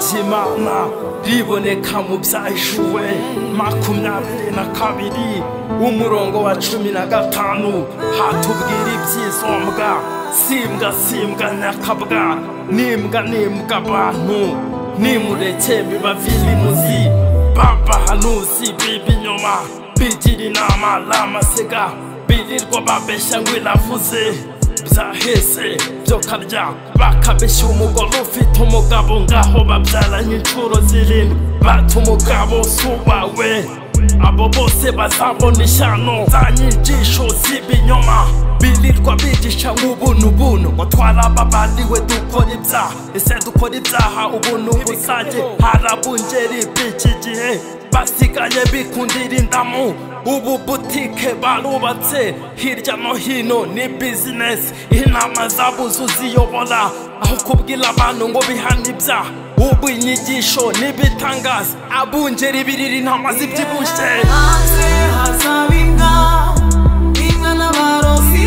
ndabona riboneka mu byahishuwe makumyabiri na kabiri umurongo wa cumi na gatanu hatubwira ibyizombwa simbwa simbwa nyakabwa nimbwa nimbwa abantu nimureke biba vilimuzi babahanuzi b'ibinyoma bigira inama lamasiga birirwa babeshya ngo iravuze byaheze byo karya bakabeshya umugore ufite umugabo ngaho babyaranye inshuro zirindwi bata umugabo si uwawe abo bose bazabona ishyano za nyigisho z'ibinyoma birirwa bigisha nk'ubuntu buntu ngo twarababariwe dukora ibyaha ese dukora ibyaha ubuntu busage harabungeri b'iki gihe basigaye bikundira indamu ubu butike barubatse hirya no hino ni bizinesi inama zabuzu ziyobora aho kubwira abantu ngo bihane ibyaha ubu inyigisho n'ibitangaza abungeri birira intama zibyibushye hanze hazaba imbwa imbwa n'abarozi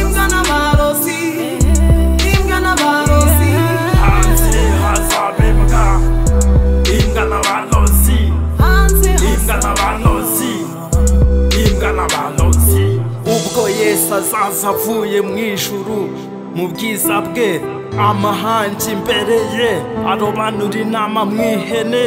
imbwa n'abarozi imbwa n'abarozi hanze hazabembwa imbwa n'abanozi hanze imbwa n'abanozi imbwa n'abanozi ubwo yesu azaza avuye mu ijuru mu bwiza bwe amahangi imbere ye arobanura inama mu ihene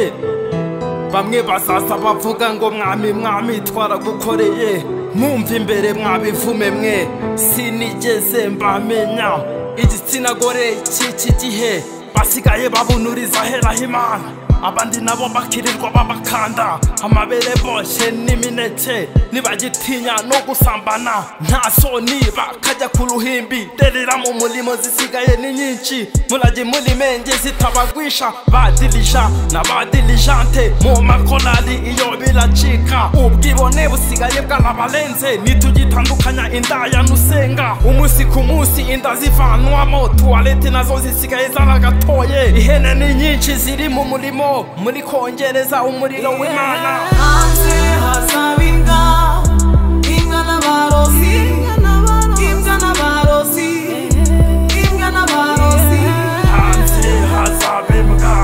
bamwe bazaza bavuga ngo mwami mwami twaragukoreye mwumva imbere mwabivume mwe sinigeze mbamenya igitsina gore cy'iki gihe basigaye babunuriza aheraho imana abandi nabo bakirirwa babakanda amabere boshye n'imineke nibagitinya no gusambana nta soni bakajya ku ruhimbi rerera mu murimo zisigaye ni nyinshi murajye muri menge zitabagwisha badirija n'abadirijante mu makorari iyo biracika ubwibone busigaye bwarabarenze ntitugitandukanya indaya n'usenga umunsi ku munsi inda zivanwamo tuwarete nazo zisigaye zaragatoye ihene ni nyinshi ziri mu murimo muri kongereza umuriro w'imana hanze hazaba imbwa imbwa n'abarozi imbwa n'abarozi imbwa n'abarozi hanze hazabembwa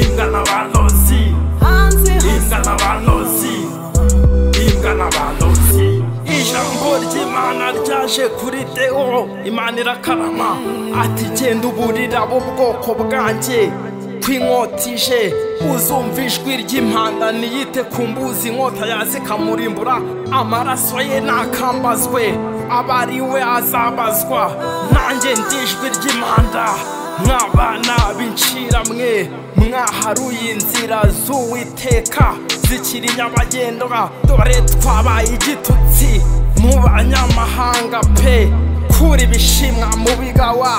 imbwa n'abanozi hanze imbwa n'abanozi imbwa n'abanozi ijambo ry'imana ryaje kuri deo imana irakarama ati genda uburira bwoko bwanjye kw'inkotije uzumva ijwi ry'impanda niyite ku mbuzi inkota yazikamurimbura amaraso ye nakambazwe abari we azabazwa nanjye ndijwi ry'impanda mwabana b'incira mwe mwaharuye inzira z'uwiteka zikiri nyabagendwa dore twabaye igitutsi mu banyamahanga pe kura ibishimwa mu bigawa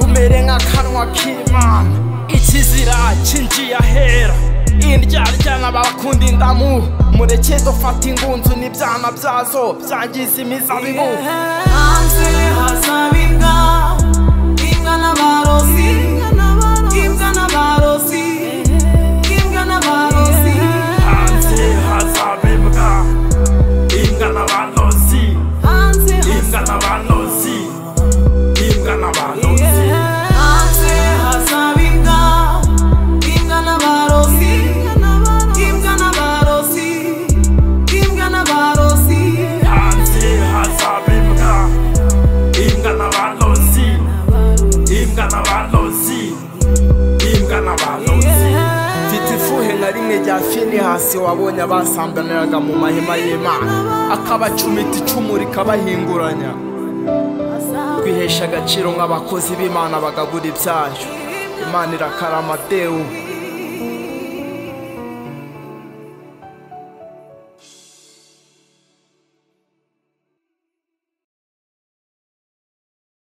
umere nk'akanwa k'imana ikizira cyinjiye ahera indyaryana bakunda indamu mureke dufata ingunzu n'ibyana byazo byangiza imizabibu hanze hazaba imbwa imbwa n'abarozi imbwa n'abarozi imbwa n'abarozi hanze hazabibwa imbwa n'abanozi hanze imbwa n'abanozi imbwa n'abanozi hanze hazaba imbwa imbwa n'abarozi imbwa n'abarozi imbwa n'abarozi hanze hazaba imbwa imbwa n'abanozi imbwa n'abanozi imbwa n'abanozi mfite ifuhe na rimwe rya finehasi wabonye abasambaniraga mu mahema y'imana akabacumita icumu rikabahinguranya twihesha agaciro nk'abakozi b'imana bagabura ibyayo imana irakarama dewu